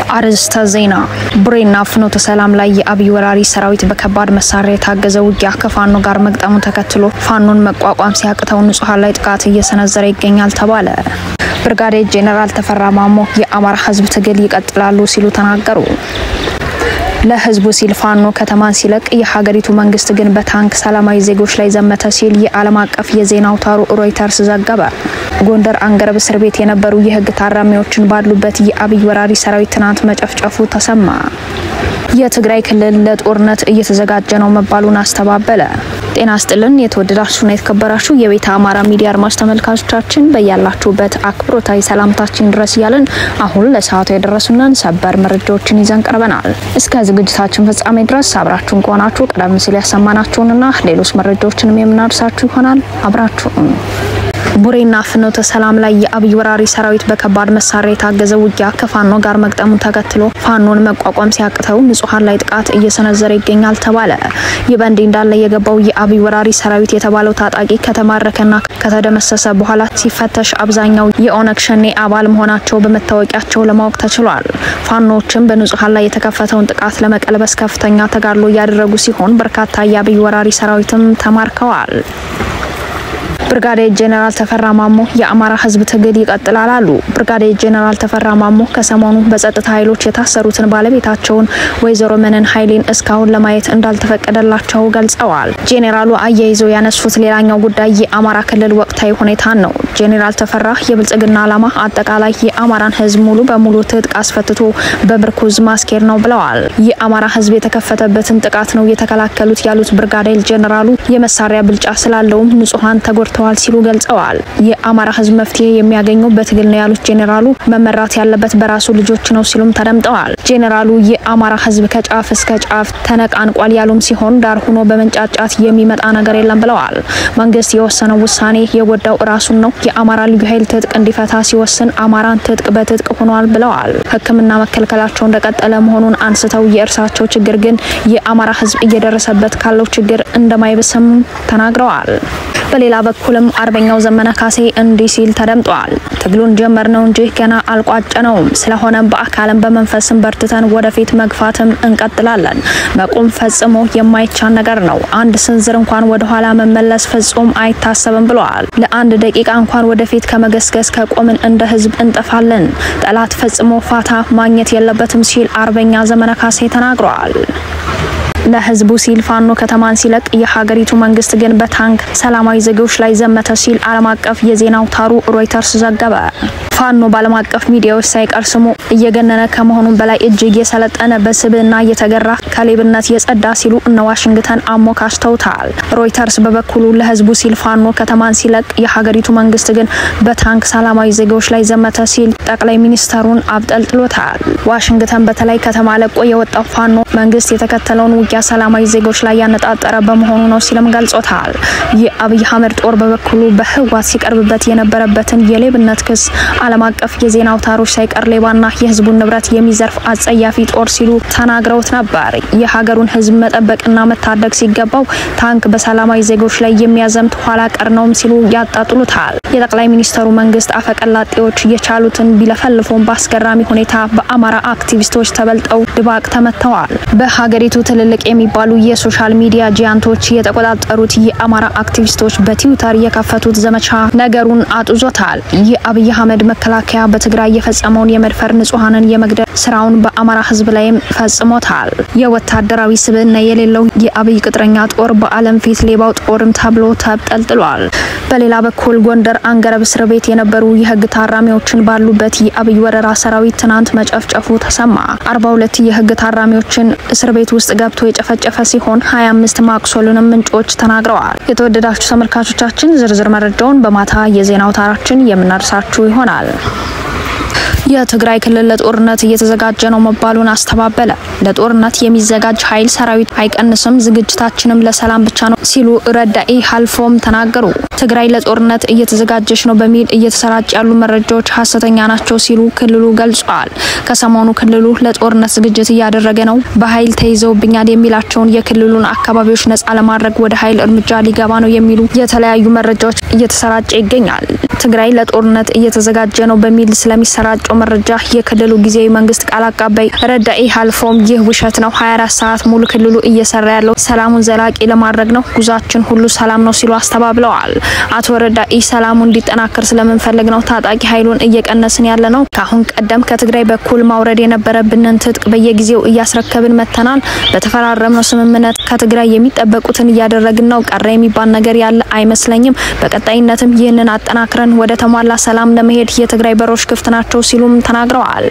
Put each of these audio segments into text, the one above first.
አርዕስተ ዜና። ቡሬና ፍኖተ ሰላም ላይ የአብይ ወራሪ ሰራዊት በከባድ መሳሪያ የታገዘ ውጊያ ከፋኖ ጋር መግጠሙን ተከትሎ ፋኖን መቋቋም ሲያቅተው ንጹሐን ላይ ጥቃት እየሰነዘረ ይገኛል ተባለ። ብርጋዴር ጄኔራል ተፈራ ማሞ የአማራ ሕዝብ ትግል ይቀጥላሉ ሲሉ ተናገሩ። ለህዝቡ ሲል ፋኖ ከተማን ሲለቅ የሀገሪቱ መንግስት ግን በታንክ ሰላማዊ ዜጎች ላይ ዘመተ ሲል የዓለም አቀፍ የዜና አውታሩ ሮይተርስ ዘገበ። ጎንደር አንገረብ እስር ቤት የነበሩ የህግ ታራሚዎችን ባሉበት የአብይ ወራሪ ሰራዊት ትናንት መጨፍጨፉ ተሰማ። የትግራይ ክልል ለጦርነት እየተዘጋጀ ነው መባሉን አስተባበለ። ጤና ስጥልን የተወደዳችሁና የተከበራችሁ የቤተ አማራ ሚዲያ አድማጭ ተመልካቾቻችን በያላችሁበት አክብሮታዊ ሰላምታችን ድረስ እያለን አሁን ለሰዓቱ የደረሱንን ሰበር መረጃዎችን ይዘን ቀርበናል። እስከ ዝግጅታችን ፍጻሜ ድረስ አብራችሁን ከሆናችሁ ቀደም ሲል ያሰማናችሁንና ሌሎች መረጃዎችንም የምናደርሳችሁ ይሆናል። አብራችሁን ቡሬና ፍኖተ ሰላም ላይ የአብይ ወራሪ ሰራዊት በከባድ መሳሪያ የታገዘ ውጊያ ከፋኖ ጋር መግጠሙን ተከትሎ ፋኖን መቋቋም ሲያቅተው ንጹሐን ላይ ጥቃት እየሰነዘረ ይገኛል ተባለ። ይህ በእንዲህ እንዳለ የገባው የአብይ ወራሪ ሰራዊት የተባለው ታጣቂ ከተማረከና ከተደመሰሰ በኋላ ሲፈተሽ አብዛኛው የኦነግ ሸኔ አባል መሆናቸው በመታወቂያቸው ለማወቅ ተችሏል። ፋኖዎችም በንጹሐን ላይ የተከፈተውን ጥቃት ለመቀልበስ ከፍተኛ ተጋድሎ እያደረጉ ሲሆን በርካታ የአብይ ወራሪ ሰራዊትም ተማርከዋል። ብርጋዴር ጄኔራል ተፈራ ማሞ የአማራ ሕዝብ ትግል ይቀጥላል አሉ። ብርጋዴር ጄኔራል ተፈራ ማሞ ከሰሞኑ በጸጥታ ኃይሎች የታሰሩትን ባለቤታቸውን ወይዘሮ መነን ኃይሌን እስካሁን ለማየት እንዳልተፈቀደላቸው ገልጸዋል። ጄኔራሉ አያይዘው ያነሱት ሌላኛው ጉዳይ የአማራ ክልል ወቅታዊ ሁኔታን ነው። ጄኔራል ተፈራ የብልጽግና ዓላማ አጠቃላይ የአማራን ሕዝብ ሙሉ በሙሉ ትጥቅ አስፈትቶ በምርኩዝ ማስኬድ ነው ብለዋል። የአማራ ሕዝብ የተከፈተበትን ጥቃት ነው የተከላከሉት ያሉት ብርጋዴር ጄኔራሉ የመሳሪያ ብልጫ ስላለውም ንጹሐን ተጎድተዋል ተገኝተዋል ሲሉ ገልጸዋል። የአማራ ህዝብ መፍትሄ የሚያገኘው በትግል ነው ያሉት ጄኔራሉ መመራት ያለበት በራሱ ልጆች ነው ሲሉም ተደምጠዋል። ጄኔራሉ የአማራ ህዝብ ከጫፍ እስከ ጫፍ ተነቃንቋል ያሉም ሲሆን ዳር ሆኖ በመንጫጫት የሚመጣ ነገር የለም ብለዋል። መንግስት የወሰነው ውሳኔ የጎዳው ራሱን ነው። የአማራ ልዩ ኃይል ትጥቅ እንዲፈታ ሲወስን አማራን ትጥቅ በትጥቅ ሆኗል ብለዋል። ሕክምና መከልከላቸው እንደቀጠለ መሆኑን አንስተው የእርሳቸው ችግር ግን የአማራ ህዝብ እየደረሰበት ካለው ችግር እንደማይብስም ተናግረዋል። በሌላ በኩልም አርበኛው ዘመነ ካሴ እንዲህ ሲል ተደምጧል። ትግሉን ጀመር ነው እንጂ ገና አልቋጨነውም። ስለሆነም በአካልም በመንፈስም በርትተን ወደፊት መግፋትም እንቀጥላለን። መቆም ፈጽሞ የማይቻል ነገር ነው። አንድ ስንዝር እንኳን ወደኋላ መመለስ ፍጹም አይታሰብም ብለዋል። ለአንድ ደቂቃ እንኳን ወደፊት ከመገስገስ ከቆምን እንደ ህዝብ እንጠፋለን። ጠላት ፈጽሞ ፋታ ማግኘት የለበትም ሲል አርበኛ ዘመነ ካሴ ተናግረዋል። ለህዝቡ ሲል ፋኖ ከተማን ሲለቅ የሀገሪቱ መንግስት ግን በታንክ ሰላማዊ ዜጎች ላይ ዘመተ ሲል ዓለም አቀፍ የዜና አውታሩ ሮይተርስ ዘገበ። ፋኖ በዓለም አቀፍ ሚዲያዎች ሳይቀር ስሙ እየገነነ ከመሆኑም በላይ እጅግ የሰለጠነ በስብዕና እየተገራ ከሌብነት የጸዳ ሲሉ እነ ዋሽንግተን አሞካሽተውታል። ሮይተርስ በበኩሉ ለህዝቡ ሲል ፋኖ ከተማን ሲለቅ የሀገሪቱ መንግስት ግን በታንክ ሰላማዊ ዜጎች ላይ ዘመተ ሲል ጠቅላይ ሚኒስተሩን አብጠልጥሎታል። ዋሽንግተን በተለይ ከተማ ለቆ የወጣው ፋኖ መንግስት የተከተለውን ውጊያ ሰላማዊ ዜጎች ላይ ያነጣጠረ በመሆኑ ነው ሲልም ገልጾታል። የአብይ አህመድ ጦር በበኩሉ በህወሓት ሲቀርብበት የነበረበትን የሌብነት ክስ ዓለም አቀፍ የዜና አውታሮች ሳይቀር ሌባና የህዝቡን ንብረት የሚዘርፍ አጸያፊ ጦር ሲሉ ተናግረውት ነበር። የሀገሩን ህዝብ መጠበቅና መታደግ ሲገባው ታንክ በሰላማዊ ዜጎች ላይ የሚያዘምት ኋላ ቀር ነውም ሲሉ ያጣጥሉታል። የጠቅላይ ሚኒስተሩ መንግስት አፈቀላጤዎች የቻሉትን ቢለፈልፉም በአስገራሚ ሁኔታ በአማራ አክቲቪስቶች ተበልጠው ድባቅ ተመተዋል። በሀገሪቱ ትልልቅ የሚባሉ የሶሻል ሚዲያ ጂያንቶች የተቆጣጠሩት የአማራ አክቲቪስቶች በትዊተር የከፈቱት ዘመቻ ነገሩን አጡዞታል። የአብይ አህመድ መከላከያ በትግራይ የፈጸመውን የመድፈር ንጹሐንን የመግደል ስራውን በአማራ ህዝብ ላይም ፈጽሞታል። የወታደራዊ ስብዕና የሌለው የአብይ ቅጥረኛ ጦር በዓለም ፊት ሌባው ጦርም ተብሎ ተጠልጥሏል። በሌላ በኩል ጎንደር አንገረብ እስር ቤት የነበሩ የህግ ታራሚዎችን ባሉበት የአብይ ወረራ ሰራዊት ትናንት መጨፍጨፉ ተሰማ። አርባ ሁለት የህግ ታራሚዎችን እስር ቤት ውስጥ ገብቶ የጨፈጨፈ ሲሆን 25 ማቁሰሉንም ምንጮች ተናግረዋል። የተወደዳችሁ ተመልካቾቻችን ዝርዝር መረጃውን በማታ የዜና አውታራችን የምናደርሳችሁ ይሆናል። የትግራይ ክልል ለጦርነት እየተዘጋጀ ነው መባሉን አስተባበለ። ለጦርነት የሚዘጋጅ ኃይል ሰራዊት አይቀንስም፣ ዝግጅታችንም ለሰላም ብቻ ነው ሲሉ ረዳኢ ሀልፎም ተናገሩ። ትግራይ ለጦርነት እየተዘጋጀች ነው በሚል እየተሰራጭ ያሉ መረጃዎች ሀሰተኛ ናቸው ሲሉ ክልሉ ገልጿል። ከሰሞኑ ክልሉ ለጦርነት ዝግጅት እያደረገ ነው፣ በኃይል ተይዘውብኛል የሚላቸውን የክልሉን አካባቢዎች ነጻ ለማድረግ ወደ ኃይል እርምጃ ሊገባ ነው የሚሉ የተለያዩ መረጃዎች እየተሰራጨ ይገኛል። ትግራይ ለጦርነት እየተዘጋጀ ነው በሚል ስለሚሰራጩ የወጣው መረጃ የክልሉ ጊዜያዊ መንግስት ቃል አቀባይ ረዳኢ ሀልፎም ይህ ውሸት ነው፣ 24 ሰዓት ሙሉ ክልሉ እየሰራ ያለው ሰላሙን ዘላቂ ለማድረግ ነው፣ ጉዟችን ሁሉ ሰላም ነው ሲሉ አስተባብለዋል። አቶ ረዳኢ ሰላሙ እንዲጠናከር ስለምንፈልግ ነው ታጣቂ ኃይሉን እየቀነስን ያለ ነው። ከአሁን ቀደም ከትግራይ በኩል ማውረድ የነበረብንን ትጥቅ በየጊዜው እያስረከብን መጥተናል። በተፈራረምነው ስምምነት ከትግራይ የሚጠበቁትን እያደረግን ነው። ቀረ የሚባል ነገር ያለ አይመስለኝም። በቀጣይነትም ይህንን አጠናክረን ወደ ተሟላ ሰላም ለመሄድ የትግራይ በሮች ክፍት ናቸው ሲሉም ተናግረዋል።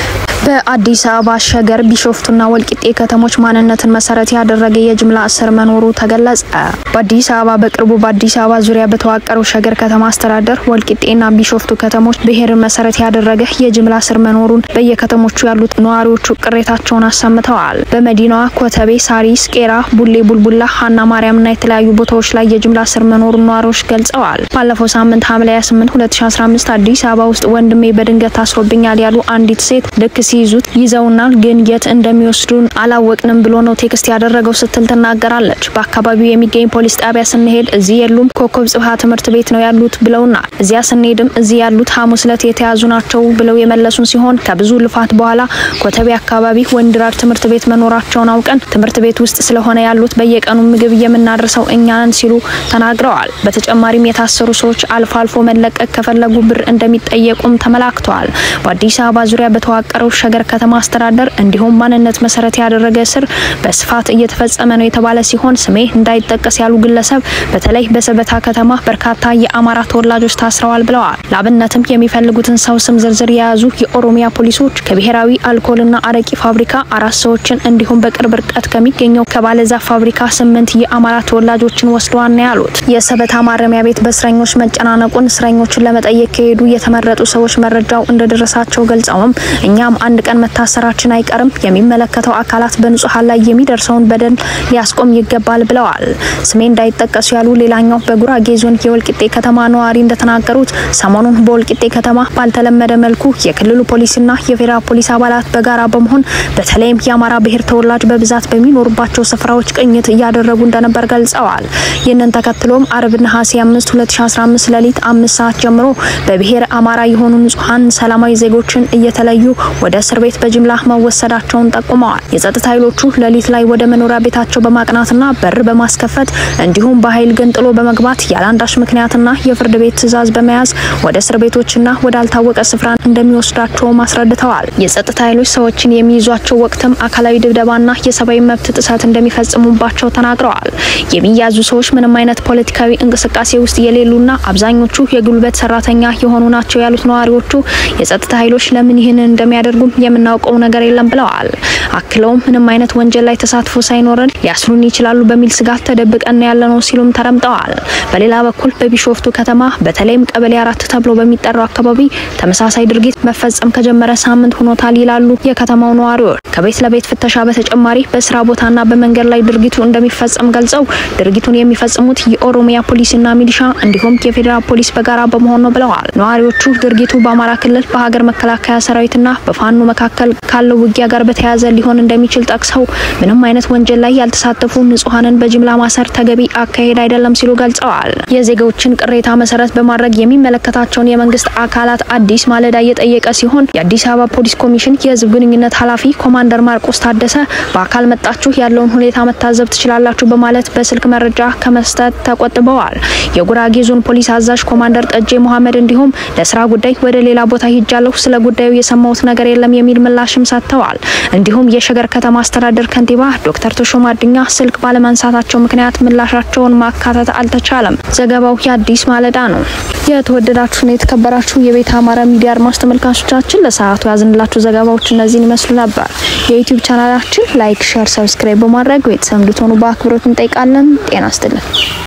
በአዲስ አበባ ሸገር፣ ቢሾፍቱና ወልቂጤ ከተሞች ማንነትን መሰረት ያደረገ የጅምላ እስር መኖሩ ተገለጸ። በአዲስ አበባ በቅርቡ በአዲስ አበባ ዙሪያ በተዋቀረው ሸገር ከተማ አስተዳደር ወልቂጤና ቢሾፍቱ ከተሞች ብሔርን መሰረት ያደረገ የጅምላ እስር መኖሩን በየከተሞቹ ያሉት ነዋሪዎቹ ቅሬታቸውን አሰምተዋል። በመዲናዋ ኮተቤ፣ ሳሪስ፣ ቄራ፣ ቡሌ ቡልቡላ፣ ሀና ማርያምና የተለያዩ ቦታዎች ላይ የጅምላ እስር መኖሩን ነዋሪዎች ገልጸዋል። ባለፈው ሳምንት ሐምሌ 28 2015 አዲስ አበባ ውስጥ ወንድሜ በድንገት ታስሮብኛል ያሉ አንዲት ሴት ልክ ሲይዙት ይዘውናል፣ ግን የት እንደሚወስዱን አላወቅንም ብሎ ነው ቴክስት ያደረገው ስትል ትናገራለች። በአካባቢው የሚገኝ ፖሊስ ጣቢያ ስንሄድ እዚህ የሉም፣ ኮከብ ጽብሃ ትምህርት ቤት ነው ያሉት ብለውናል። እዚያ ስንሄድም እዚህ ያሉት ሐሙስ ዕለት የተያዙ ናቸው ብለው የመለሱን ሲሆን ከብዙ ልፋት በኋላ ኮተቤ አካባቢ ወንድራድ ትምህርት ቤት መኖራቸውን አውቀን ትምህርት ቤት ውስጥ ስለሆነ ያሉት በየቀኑ ምግብ የምናደርሰው እኛ ነን ሲሉ ተናግረዋል። በተጨማሪም የታሰሩ ሰዎች አልፎ አልፎ መለቀቅ ከፈለጉ ብር እንደሚጠየቁም ተመላክተዋል። በአዲስ አበባ ዙሪያ በተዋቀረው ሸገር ከተማ አስተዳደር እንዲሁም ማንነት መሰረት ያደረገ እስር በስፋት እየተፈጸመ ነው የተባለ ሲሆን ስሜ እንዳይጠቀስ ያሉ ግለሰብ በተለይ በሰበታ ከተማ በርካታ የአማራ ተወላጆች ታስረዋል ብለዋል። ለአብነትም የሚፈልጉትን ሰው ስም ዝርዝር የያዙ የኦሮሚያ ፖሊሶች ከብሔራዊ አልኮልና አረቂ ፋብሪካ አራት ሰዎችን እንዲሁም በቅርብ ርቀት ከሚገኘው ከባለዛፍ ፋብሪካ ስምንት የአማራ ተወላጆችን ወስደዋል ነው ያሉት። የሰበታ ማረሚያ ቤት በእስረኞች መጨናነቁን እስረኞችን ለመጠየቅ ከሄዱ የተመረጡ ሰዎች መረጃው እንደደረሳቸው ገልጸውም እኛም አንድ ቀን መታሰራችን አይቀርም፣ የሚመለከተው አካላት በንጹሐን ላይ የሚደርሰውን በደል ሊያስቆም ይገባል ብለዋል። ስሜ እንዳይጠቀሱ ያሉ ሌላኛው በጉራጌ ዞን የወልቂጤ ከተማ ነዋሪ እንደተናገሩት ሰሞኑን በወልቂጤ ከተማ ባልተለመደ መልኩ የክልሉ ፖሊስና የፌዴራል ፖሊስ አባላት በጋራ በመሆን በተለይም የአማራ ብሔር ተወላጅ በብዛት በሚኖሩባቸው ስፍራዎች ቅኝት እያደረጉ እንደነበር ገልጸዋል። ይህንን ተከትሎም አርብ ነሐሴ 5 2015 ሌሊት አምስት ሰዓት ጀምሮ በብሔር አማራ የሆኑ ንጹሐን ሰላማዊ ዜጎችን እየተለዩ ወደ እስር ቤት በጅምላ መወሰዳቸውን ጠቁመዋል። የጸጥታ ኃይሎቹ ሌሊት ላይ ወደ መኖሪያ ቤታቸው በማቅናትና በር በማስከፈት እንዲሁም በኃይል ገንጥሎ በመግባት ያለአንዳች ምክንያትና የፍርድ ቤት ትዕዛዝ በመያዝ ወደ እስር ቤቶችና ወዳልታወቀ ስፍራ እንደሚወስዳቸውም አስረድተዋል። የጸጥታ ኃይሎች ሰዎችን የሚይዟቸው ወቅትም አካላዊ ድብደባና የሰብአዊ መብት ጥሰት እንደሚፈጽሙባቸው ተናግረዋል። የሚያዙ ሰዎች ምንም አይነት ፖለቲካዊ እንቅስቃሴ ውስጥ የሌሉና አብዛኞቹ የጉልበት ሰራተኛ የሆኑ ናቸው ያሉት ነዋሪዎቹ የጸጥታ ኃይሎች ለምን ይህንን እንደሚያደርጉም የምናውቀው ነገር የለም ብለዋል። አክለውም ምንም አይነት ወንጀል ላይ ተሳትፎ ሳይኖረን ሊያስሩን ይችላሉ በሚል ስጋት ተደብቀን ያለ ነው ሲሉም ተረምጠዋል። በሌላ በኩል በቢሾፍቱ ከተማ በተለይም ቀበሌ አራት ተብሎ በሚጠራው አካባቢ ተመሳሳይ ድርጊት መፈጸም ከጀመረ ሳምንት ሆኖታል ይላሉ የከተማው ነዋሪዎች። ከቤት ለቤት ፍተሻ በተጨማሪ በስራ ቦታና በመንገድ ላይ ድርጊቱ እንደሚፈጸም ገልጸው ድርጊቱን የሚፈጽሙት የኦሮሚያ ፖሊስና ሚሊሻ እንዲሁም የፌዴራል ፖሊስ በጋራ በመሆን ነው ብለዋል። ነዋሪዎቹ ድርጊቱ በአማራ ክልል በሀገር መከላከያ ሰራዊትና በፋኖ መካከል ካለው ውጊያ ጋር በተያያዘ ሊሆን እንደሚችል ጠቅሰው ምንም አይነት ወንጀል ላይ ያልተሳተፉ ንጹሐንን በጅምላ ማሰር ተገቢ አካሄድ አይደለም ሲሉ ገልጸዋል። የዜጎችን ቅሬታ መሰረት በማድረግ የሚመለከታቸውን የመንግስት አካላት አዲስ ማለዳ እየጠየቀ ሲሆን የአዲስ አበባ ፖሊስ ኮሚሽን የህዝብ ግንኙነት ኃላፊ ኮማንደር ማርቆስ ታደሰ በአካል መጣችሁ ያለውን ሁኔታ መታዘብ ትችላላችሁ በማለት በስልክ መረጃ ከመስጠት ተቆጥበዋል። የጉራጌ ዞን ፖሊስ አዛዥ ኮማንደር ጠጄ መሐመድ እንዲሁም ለስራ ጉዳይ ወደ ሌላ ቦታ ሂጃለሁ፣ ስለ ጉዳዩ የሰማሁት ነገር የለም የሚል ምላሽም ሰጥተዋል። እንዲሁም የሸገር ከተማ አስተዳደር ከንቲባ ዶክተር ተሾማ አዱኛ ስልክ ባለማንሳታቸው ምክንያት ምላሻቸውን ማካተት አልተቻለም። ዘገባው የአዲስ ማለዳ ነው። የተወደዳችሁና የተከበራችሁ የቤተ አማራ ሚዲያ አድማጭ ተመልካቾቻችን ለሰዓቱ ያዝንላችሁ ዘገባዎች እነዚህን ይመስሉ ነበር። የዩቲዩብ ቻናላችን ላይክ፣ ሼር፣ ሰብስክራይብ በማድረግ ቤተሰብ እንድትሆኑ በአክብሮት እንጠይቃለን። ጤና ይስጥልን።